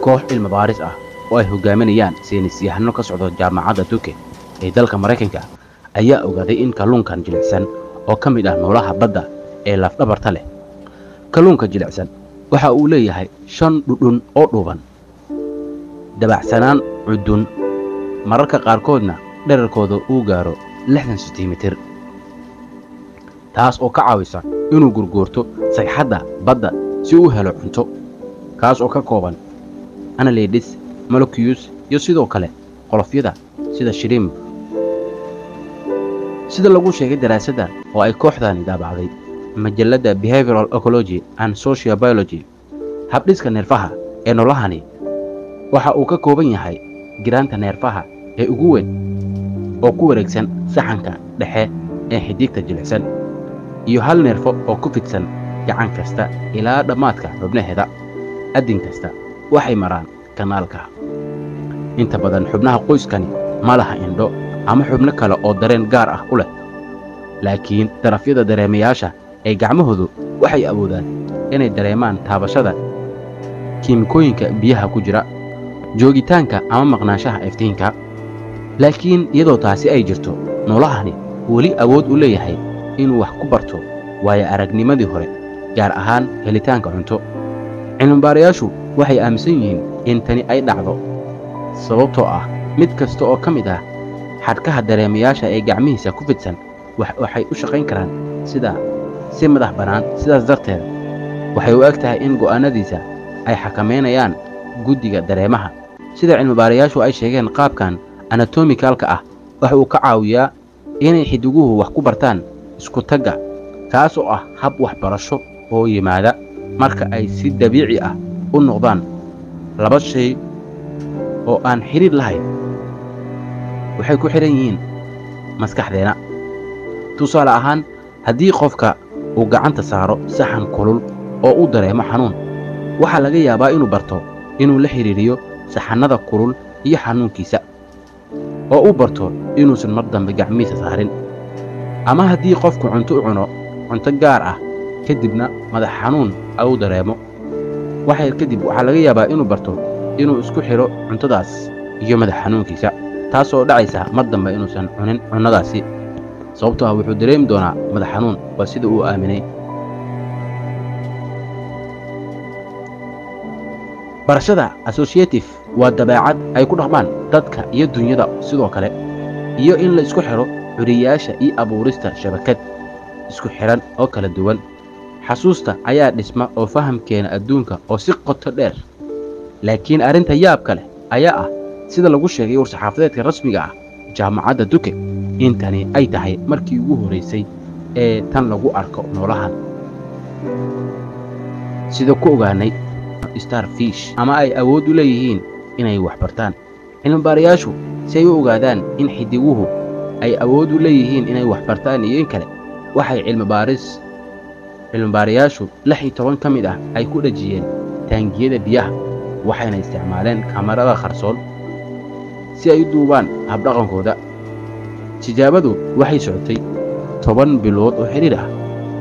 koox cilmi baaris ah oo ay hogaaminayaan saynisyahano ka socdo jaamacadda duke ee dalka maraykanka ayaa ogaaday in kalluunkan jilicsan oo ka mid ah noolaha badda ee lafdhabarta leh kalluunka jilicsan waxa uu leeyahay shan dhudhun oo dhuuban dabacsanaan cudun mararka qaarkoodna dherarkooda uu gaaro lixdan sentimitir taas oo ka caawisa inuu gurguurto sagxadda badda si uu helo cunto kaas oo ka kooban analedis molocus iyo sidoo kale qolofyada sida shrimp sida lagu sheegay daraasadda oo ay kooxdani daabacday majalladda behavioral ecology and social biology habdhiska neerfaha ee noolahani waxa uu ka kooban yahay giraanta neerfaha ee ugu weyn oo ku wareegsan saxanka dhexe ee xidigta jilicsan iyo hal neerfo oo ku fidsan gacan kasta ilaa dhammaadka xubnaheeda addin kasta waxay maraan kanaalka inta badan xubnaha qoyskani ma laha indho ama xubno kale oo dareen gaar ah u leh laakiin darafyada dareemayaasha ee gacmahoodu waxay awoodaan inay dareemaan taabashada kiimikooyinka biyaha ku jira joogitaanka ama maqnaanshaha iftiinka laakiin iyadoo taasi ay jirto noolahani weli awood u leeyahay inuu wax ku barto waayo aragnimadii hore gaar ahaan helitaanka cunto cilmibaarayaashu waxay aaminsan yihiin in tani ay dhacdo sababtoo ah mid kasta oo ka mid ah xadhkaha dareemayaasha ee gacmihiisa ku fidsan waxay u shaqayn karaan sida si madax bannaan sidaas darteed waxay u eg tahay in go'aannadiisa ay xakamaynayaan guddiga dareemaha sida cilmibaarayaashu ay sheegeen qaabkan anatomikalka ah waxa uu ka caawiyaa inay xidiguhu wax ku bartaan isku tagga kaas oo ah hab waxbarasho oo yimaada marka ay si dabiici ah u noqdaan laba shay oo aan xidhiir lahayn waxay ku xidhan yihiin maskaxdeenna tusaale ahaan haddii qofka uu gacanta saaro saxan kulul oo uu dareemo xanuun waxaa laga yaabaa inuu barto inuu la xidhiiriyo saxannada kulul iyo xanuunkiisa oo uu barto inuusan mar dambe gacmihiisa saarin ama haddii qofku cunto u cuno cunto gaar ah kadibna madax xanuun uu dareemo waxyar kadib waxaa laga yaabaa inuu barto inuu isku xidho cuntadaas iyo madax xanuunkiisa taas oo dhacaysa mar dambe inuusan cunin cunnadaasi sababtoo ah wuxuu dareemi doonaa madax xanuun waa sida uu aaminay barashada associative waa dabeecad ay ku dhaqmaan dadka iyo dunyada sidoo kale iyo in la isku xidho curiyaasha iyo abuurista shabakad isku xidhan oo kala duwan xasuusta ayaa dhisma oo fahamkeena adduunka oo si qoto dheer laakiin arrinta yaabka leh ayaa ah sida lagu sheegay war-saxaafadeedka rasmiga ah jaamacadda duke intani ay tahay markii ugu horraysay ee tan lagu arko noolahan sida ku ogaanay starfish ama ay awood u leeyihiin inay wax bartaan cilmibaarayaashu si ay u ogaadaan in xidiguhu ay awood u leeyihiin inay wax bartaan iyo in kale waxay cilmibaaris cilmibaarayaashu lix iyo toban ka mid ah ay ku dhejiyeen taangiyada biyaha waxayna isticmaaleen kamarada qarsoon si ay u duubaan habdhaqankooda tijaabadu waxay socotay toban bilood oo xidhiir ah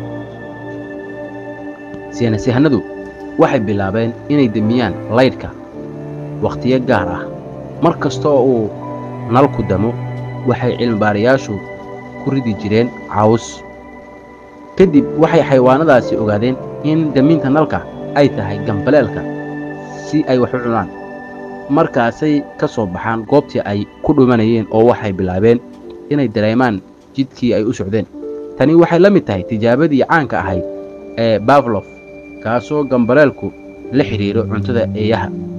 siyanasahanadu waxay bilaabeen inay demiyaan laydhka wakhtiyo gaar ah mar kasta oo uu nalku damo waxay cilmibaarayaashu ku ridi jireen caws kadib waxay xayawaanadaasi ogaadeen in daminta nalka ay tahay gambaleelka si ay wax u cunaan markaasay ka soo baxaan goobtii ay ku dhumanayeen oo waxay bilaabeen inay dareemaan jidkii ay u socdeen tani waxay la mid tahay tijaabadii caanka ahayd ee baflof kaasoo gambaleelku la xidhiidho cuntada eeyaha